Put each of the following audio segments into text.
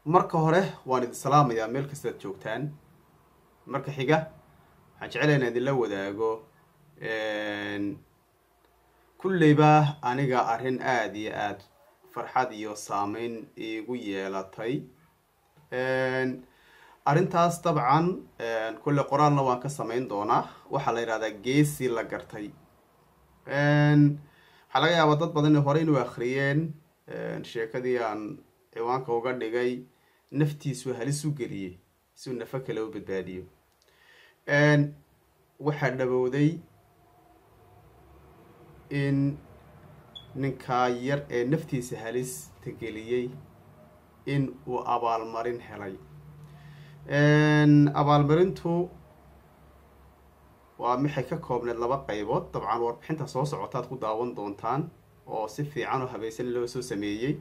marka hore waan idin salaamayaa meel kastaad joogtaan marka xiga waxaan jeclaya inaan idinla wadaago kulleyba aniga arrin aada iyo aada farxad iyo saameyn iigu yeelatay arrintaas dabcan kulle qoraalna waan ka samayn doonaa waxaa la yidhahdaa geesi la gartay waxaa laga yaabaa dad badan hore inuu akhriyeen sheekadii aan ciwaanka uga dhigay naftiisu halis u geliyey si uu nafo kale u badbaadiyo waxaa dhabowday in ninkaa yar ee naftiisa halista geliyey in uu abaalmarin helay abaalmarintu waa maxay ka koobneed laba qaybood dabcan warbixinta soo socotaad ku daawan doontaan oo si fiican oo habaysan loo soo sameeyey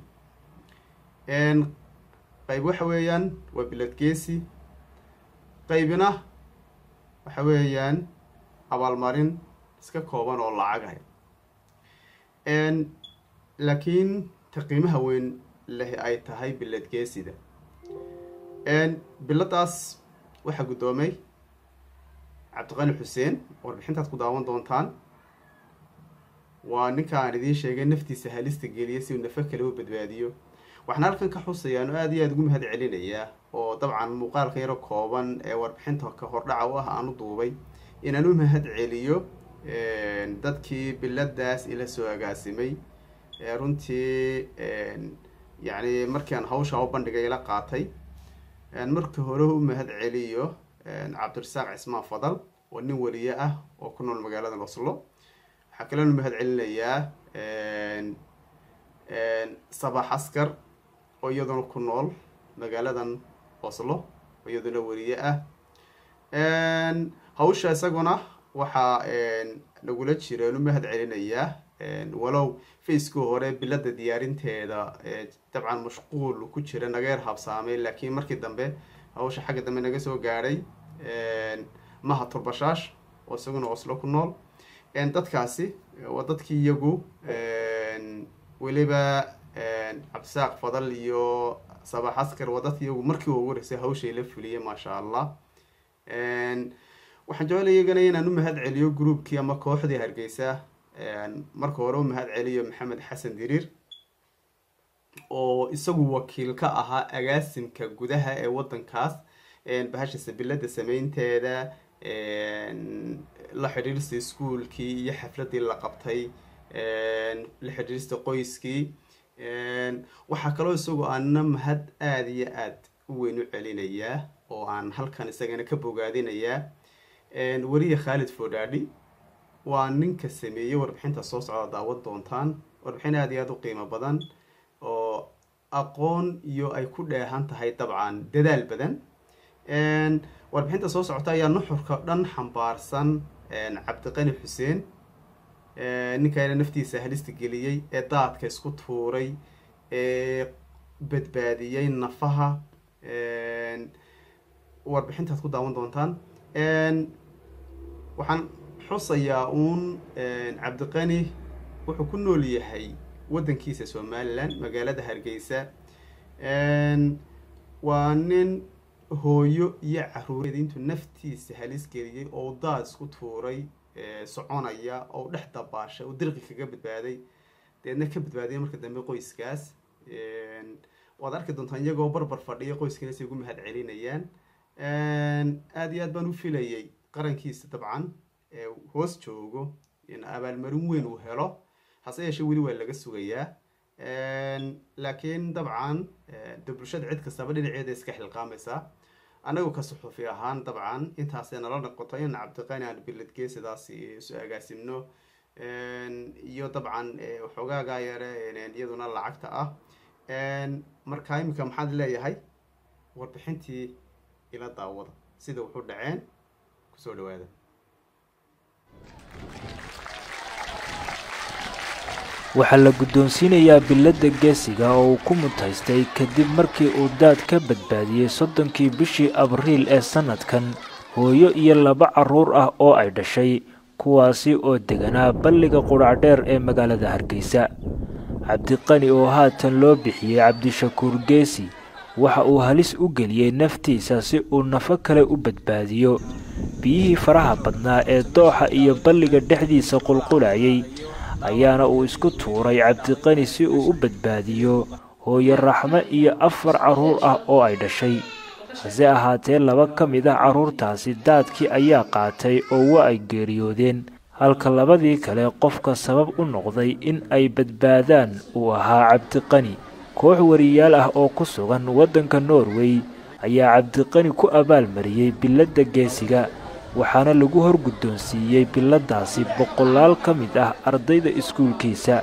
qayb waxa weeyaan waa bilad geesi qaybina waxa weeyaan abaalmarin iska kooban oo lacag ah laakiin ta qiimaha weyn leh ay tahay bilad geesida biladaas waxaa guddoomay cabdiqani xuseen warbixintaad ku daawan doontaan waa ninka aan idiin sheegay naftiisa halista geliya si uu nafo kale u badbaadiyo waxaan halkan ka xusayaan oo aada iyo aada ugu mahad celinayaa oo dabcan muuqaalka yaro kooban ee warbixinta ka hordhaca u ah aan u duubay inaan u mahad celiyo dadkii biladaas ila soo agaasimay runtii yacni markii aan hawsha u bandhigay ila qaatay marka hore u mahad celiyo cabdirasaaq cismaan fadal oo nin wariye ah oo ku nool magaalada oslo waxaa kaloon u mahad celinayaa sabax askar oo iyaduna ku nool magaaladan oslo oo iyaduna wariye ah hawsha isaguna waxaa nagula jireen u mahad celinayaa walow facekii hore bilada diyaarinteeda dabcan mashquul ku jira naga yar habsaamay laakiin markii dambe hawsha xagga dambe naga soo gaadhay maha turbashaash oo isaguna oslo ku nool dadkaasi waa dadkii iyagu weliba cabdisaaq fadal iyo sabax askar waa dadki iyagu markii ugu horeysay hawshay la fuliyay maasha allah waxaan jeclay iyagana inaan u mahad celiyo groupkii ama kooxdii hargeysa marka hore u mahad celiyo maxamed xasan diriir oo isagu wakiil ka ahaa agaasimka gudaha ee waddankaas bahasha sabilada sameynteeda la xidhiirista iskuolkii iyo xafladii la qabtay la xidhiirista qoyskii waxaa kaloo isagu aana mahad aada iyo aada u weyn u celinayaa oo aan halkan isagana ka bogaadinayaa weriye khaalid fodhaadhi waa ninka sameeyey warbixinta soo socda daawad doontaan warbixin aada iyo aada u qiimo badan oo aqoon iyo ay ku dheehan tahay dabcan dadaal badan warbixinta soo socota ayaa nuxurka dhan xambaarsan cabdiqani xuseen ninkaana naftiisa halista geliyey ee daadka isku tuuray ee badbaadiyey nafaha warbixintaad ku daawan doontaan waxaan xusayaa uun cabdiqani wuxuu ku nool yahay waddankiisa somalilan magaalada hargeysa waa nin hooyo iyo caruureed intuu naftiisa halis geliyey oo daad isku tuuray soconaya oo dhex dabaashay oo dirqi kaga badbaaday deedna ka badbaadiyay marka dambe qoyskaas waad arki doontaan iyagoo barbar fadhiya qoyskiina say ugu mahad celinayaan aada iyo aad baan u filayay qarankiisa dabcan hoos joogo in abaalmarin weyn uu helo hase yeeshee weli waa laga sugayaa laakiin dabcan de bulshada cid kastaba dhinaceeda iska xilqaamaysaa annagu ka suxuufi ahaan dabcan intaasay nala noqoto in cabdiqani aan biladgee sidaas isu agaasimno iyo dabcan waxoogaagaa yare iyaduna lacagta ah marka iminka maxaad leeyahay warbixintii ila daawada sida wuxu dhaceen kusoo dhawaada waxaa la guddoonsiinayaa biladda geesiga oo uu ku mutaystay kadib markii uu daad ka badbaadiyey soddonkii bishii abriil ee sannadkan hooyo iyo laba carruur ah oo ay dhashay kuwaasi oo deganaa balliga qudhacdheer ee magaalada hargeysa cabdiqani oo haatan loo bixiyey cabdishakuur geesi waxa uu halis u geliyey naftiisa si uu nafo kale u badbaadiyo biyihii faraha badnaa ee dooxa iyo balliga dhexdiisa qulqulayay ayaana uu isku tuuray cabdiqani si uu u badbaadiyo hooyo raxmo iyo afar carruur ah oo ay dhashay hase ahaatee laba ka mid ah carruurtaasi daadkii ayaa qaatay oo waa ay geeriyoodeen halka labadii kale qofka sabab u noqday in ay badbaadaan uu ahaa cabdiqani koox wariyaal ah oo ku sugan waddanka norway ayaa cabdiqani ku abaalmariyey biladda geesiga waxaana lagu hor guddoonsiiyey biladdaasi boqolaal ka mid ah ardayda iskuulkiisa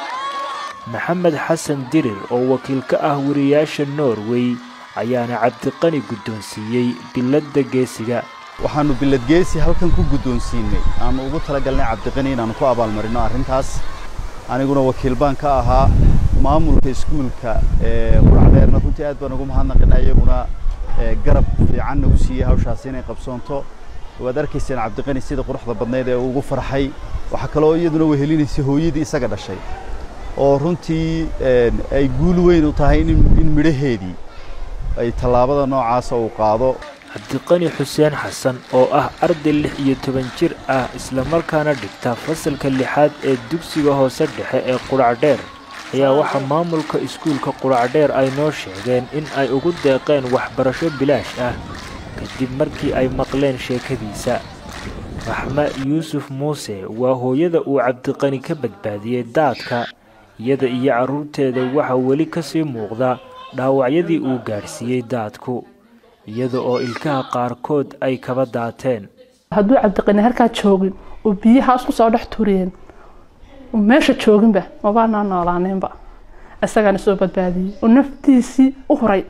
maxamed xasan dirir oo wakiil ka ah wariyaasha norway ayaana cabdiqani guddoonsiiyey biladda geesiga waxaannu biladgeesi halkan ku guddoonsiinay aanu ugu talagalnay cabdiqani inaannu ku abaalmarino arrintaas aniguna wakiil baan ka ahaa maamulka iskuulka ee quracdheerna runtii aad baan ugu mahadnaqinaa iyaguna garab fiican nagu siiyey hawshaasi inay qabsoonto waad arkayseen cabdiqani sida quruxda badnayd ee ugu farxay waxaa kaloo iyaduna wehelinaysay hooyadii isaga dhashay oo runtii ay guul weyn u tahay in midhaheedii ay tallaabada noocaasa uu qaado cabdiqani xuseen xasan oo ah arday lix iyo toban jir ah islamarkaana dhigta fasalka lixaad ee dugsiga hoose dhexe ee quracdheer ayaa waxaa maamulka iskuulka quracdheer ay noo sheegeen in ay ugu deeqeen waxbarasho bilaash ah kadib markii ay maqleen sheekadiisa raxme yuusuf muuse waa hooyada uu cabdiqani ka badbaadiyey daadka iyada iyo carruurteeda waxaa weli ka sii muuqda dhaawacyadii uu gaadhsiiyey daadku iyada oo ilkaha qaarkood ay kaba daateen hadduu cabdiqani halkaa joogin oo biyahaas ku soo dhex turiyeen meesha jooginba mabaanaa noolaaneenba isagaana soo badbaadiyey oo naftiisii u huray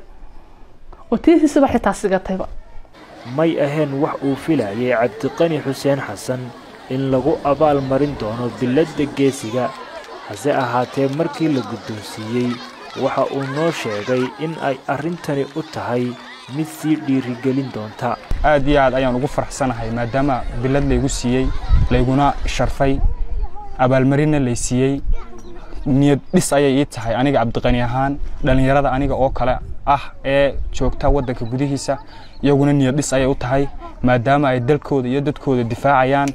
oo tiisiisaba xitaa sigatayba may ahayn wax uu filayay cabdiqani xuseen xasan in lagu abaal marin doono biladda geesiga hase ahaatee markii la guddoonsiiyey waxa uu noo sheegay in ay arrintani u tahay mid sii dhiirigelin doonta aad iyo aad ayaan ugu faraxsanahay maadaama bilad laygu siiyey layguna sharfay abaalmarinna lay siiyey niyad dhis ayay ii tahay aniga cabdiqani ahaan dhallinyarada aniga oo kale ah ee joogta waddanka gudihiisa iyaguna niyad dhis ayay u tahay maadaama ay dalkooda iyo dadkooda difaacayaan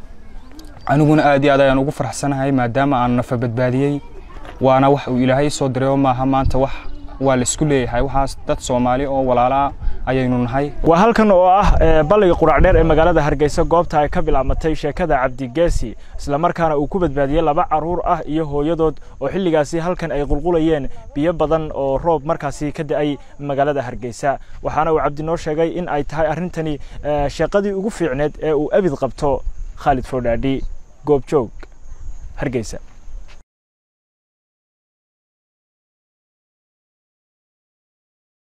aniguna aad iyo aad ayaan ugu faraxsanahay maadaama aan nafa badbaadiyey waana wax uu ilaahay soo diray oo maaha maanta wax waa la isku leeyahay waxaas dad soomaali oo walaalaa ayaynu nahay waa halkan oo ah balliga quracdheer ee magaalada hargeysa goobta ay ka bilaabmatay sheekada cabdigeesi islamarkaana uu ku badbaadiyey laba carruur ah iyo hooyadood oo xilligaasi halkan ay qulqulayeen biyo badan oo roob markaasi ka da'ay magaalada hargeysa waxaana uu cabdi noo sheegay in ay tahay arrintani sheeqadii ugu fiicneed ee uu abid qabto khaalid foodhaadhi goobjoog hargeysa